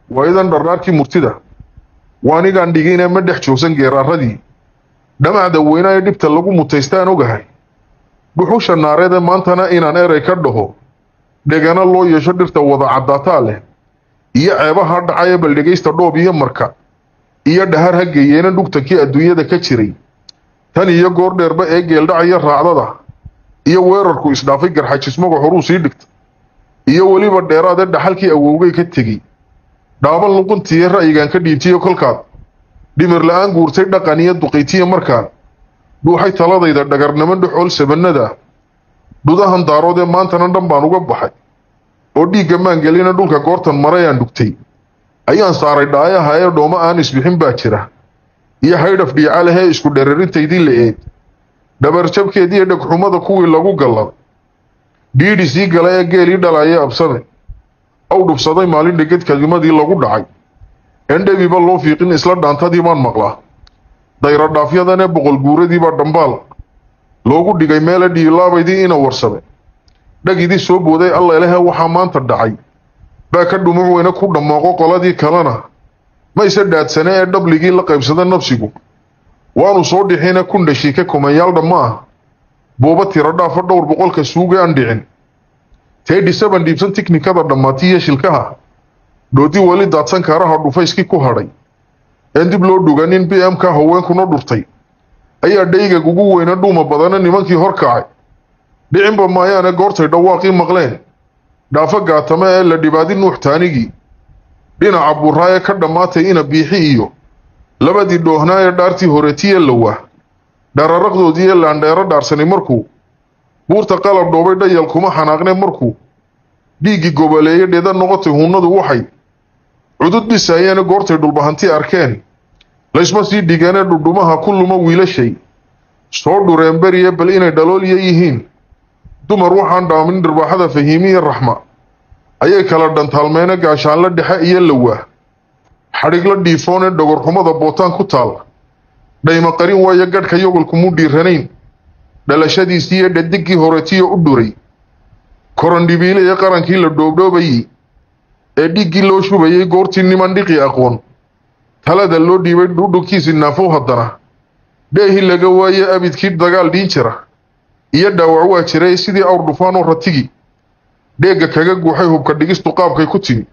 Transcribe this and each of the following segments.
waayadan dharraarkii murtida waanigaan dhigine ma dhex joogsan geeraaradii dhamacda weynaa ee dhibta lagu mutaystaan ogahay dhuxusha naareede maantana inaan erey ka dhaho dhegana loo yeesho dhirta wada caddaataa leh iyo ceebaha dhacaya bal dhegaysta dhoob iyo marka iyo dhahar ha geeyeena dhugtankii adduunyada ka jiray tan iyo goor dheerba ee geeldhacaya raacdada iyo weerarku isdhaafay garxajismaga horuu sii dhigta iyo weliba dheeraadee dhaxalkii awowgay ka tegey dhaaban luquntiiyo ra'yigan ka dhiibtiyo kolkaad dhimir la-aan guurtay dhaqan iyo duqaytiya markaan dhuuxay taladayda dhagarnimo dhexool sabanada dhudahan daaroodee maantana dhan baan uga baxay oo dhiigga maangelina dhulka goortan marayaan dhugtay ayaan saaray dhaayaha ee dhooma aan isbixin baa jira iyo haydhaf dhiica lehee isku dhereerintaydii la eed dhabarjabkeediiyo dhegxumada kuwii lagu gallad dhiidhi sii gala ee geelii dhalaayee absame aw dhubsaday maalin dheged kelimadii lagu dhacay endhebiba loo fiiqin isla dhaantadii baan maqlaa dayradhaafyadanee boqol guuradiibaa dhambaal loogu dhigay meele dhiilaabaydii ina warsade dhagidii soo booday allelehe waxaa maanta dhacay baa ka dhumuc weyne ku dhammooqo qoladii kalena mayse dhaadsane ee dhabligii la qaybsada nafsigu waanu soo dhixine kundhashiike kumanyaal dhamma ah buuba tiro dhaafa dhowr boqolka suuga aan dhicin teedhi saban dhiibsan tiknikada dhammaatiiyo shilkaha dhoodi weli daadsan kaaraha dhufayskii ku hadhay een dib loo dhuganin b m ka haweenkuna dhurtay ayaa dhaygag ugu weyna dhuuma badana nimankii hor kacay dhicinba maayaane goortay dhawaaqii maqleen dhaafo gaatame ee la dhibaadi nuux taanigii dhinaca buraa ee ka dhammaatay ina biixi iyo labadii dhoohnaa ee dhaartii horetiye lawaa dhararaqdoodii ee laandheero dhaarsanay markuu buurta qalab dhoobay dhayal kuma xanaaqne markuu dhiiggii goboleeye dheeda noqotay hunnadu waxay cudud dhisayeene goortay dhulbahanti arkeen laysma sii dhigeenee dhudhumaha ku luma wiilashay soo dhureen beriye bal inay dhaloolya yihiin dumar waxaan dhaamin dhirbaaxada fahiimiya raxma ayay kala dhantaalmeene gaashaanla dhexe iyo lawaa xadhigla dhiifoonee dhogorxumada bootaan ku taal dhayma qarin waayo gadhka yogolkumuu dhiiranayn dhalashadiisiiyo dhadigii horetiyo u dhuray korandhibiile ee qarankii la dhoobdhoobayey ee dhiiggii loo shubayay goortii niman dhiqi aqoon talada loo dhiibay dhudhunkiisi naafow haddana dheehii laga waaye abidkii dagaal dhiin jira iyo dhaawac waa jiray sidii awr dhufaanoo ratigi dheegga kaga guuxay hubka dhigistu qaabkay ku timi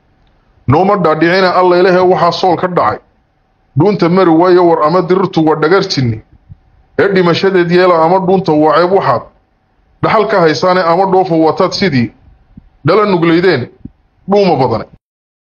nooma dhaadhicina allailehe waxaa sool ka dhacay dhuunta mari waayo war ama dirirtu waa dhagar jinni ee dhimashadeed yeela ama dhuunta waa ceeb waxaad dhaxal ka haysaane ama dhoofa wataad sidii dhala nuglaydeen dhuuma badane